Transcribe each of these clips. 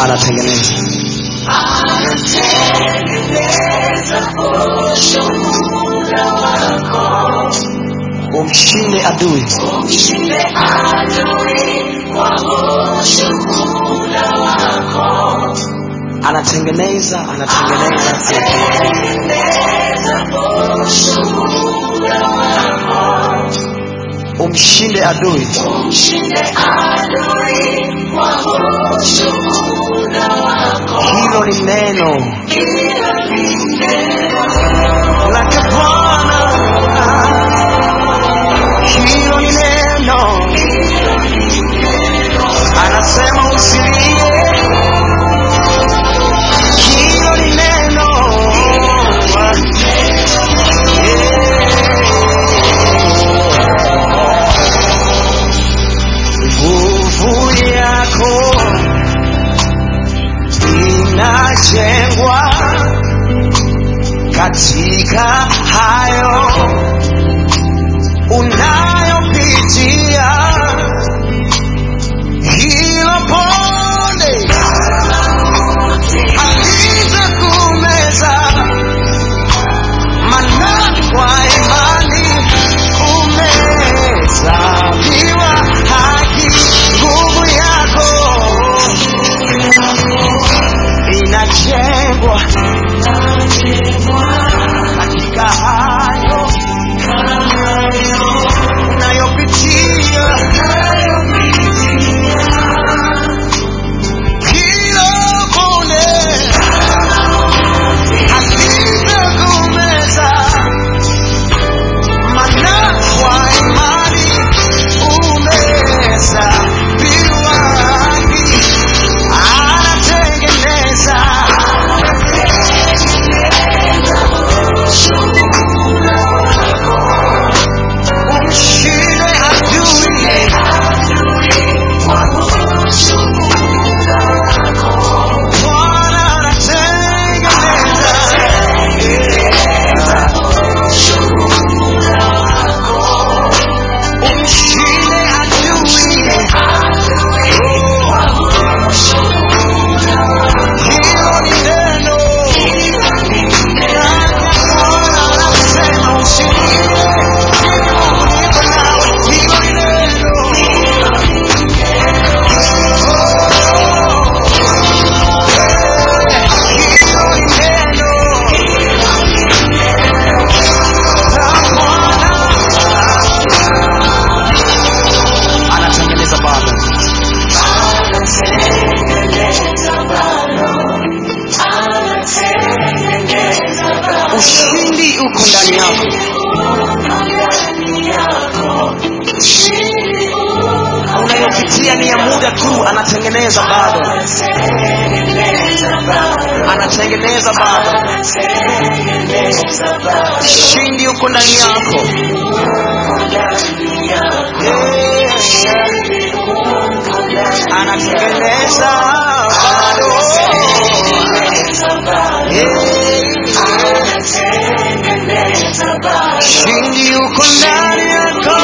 anatengeneza anatengeneza ushuhuda wako umshinde adui umshinde adui kwa ushuhuda wako anatengeneza anatengeneza anatengeneza ushuhuda wako umshinde adui umshinde adui kwa ushuhuda wako hilo ni neno hilo ni neno lake bwana hilo ni neno anasema usilie hilo ni neno nguvu yako inajengwa katika hayo unayopitia hilo ponde alitakumeza mana kwa imani umehesabiwa haki nguvu yako inajengwa katika hayo unayopitia hilo ponde halitakumeza mana kwa imani umehesabiwa haki anatengeneza umshinde adui Bwana anatengeneza umshinde adui hilo ni neno Bwana anasema usilie niko nawe hilo ni neno hilo ni neno la Bwana anatengeneza baba ushindi uko ndani yako unayopitia ni ya muda tu anatengeneza bado anatengeneza bado ushindi uko ndani yako Yeah. anatengeneza bado Yeah. ushindi uko ndani yako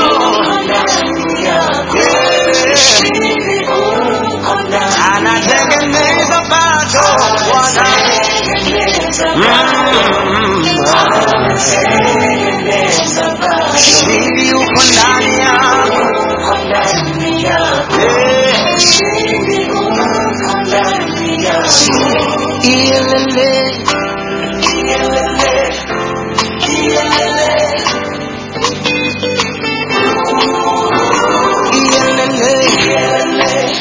Yeah. anatengeneza bado bwana Mm. ushindi uko ndani yako Yeah. Ilele. Ilele.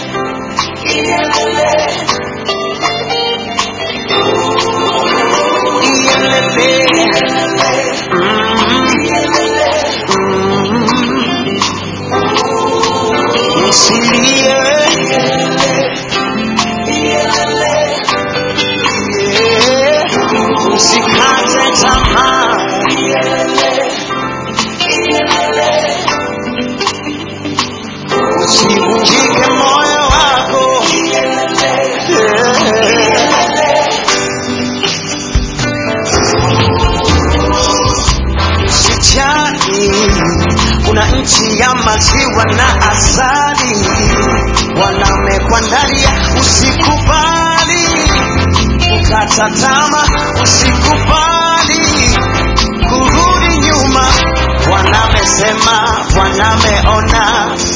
Ilele. Mm. Usilie. Yeah. Usikate tamaa. Usivunjike moyo wako. Usijali, kuna nchi ya maziwa na asali, wanamekuandalia usikubali usikata tama usikubali kurudi nyuma bwana amesema bwana ameona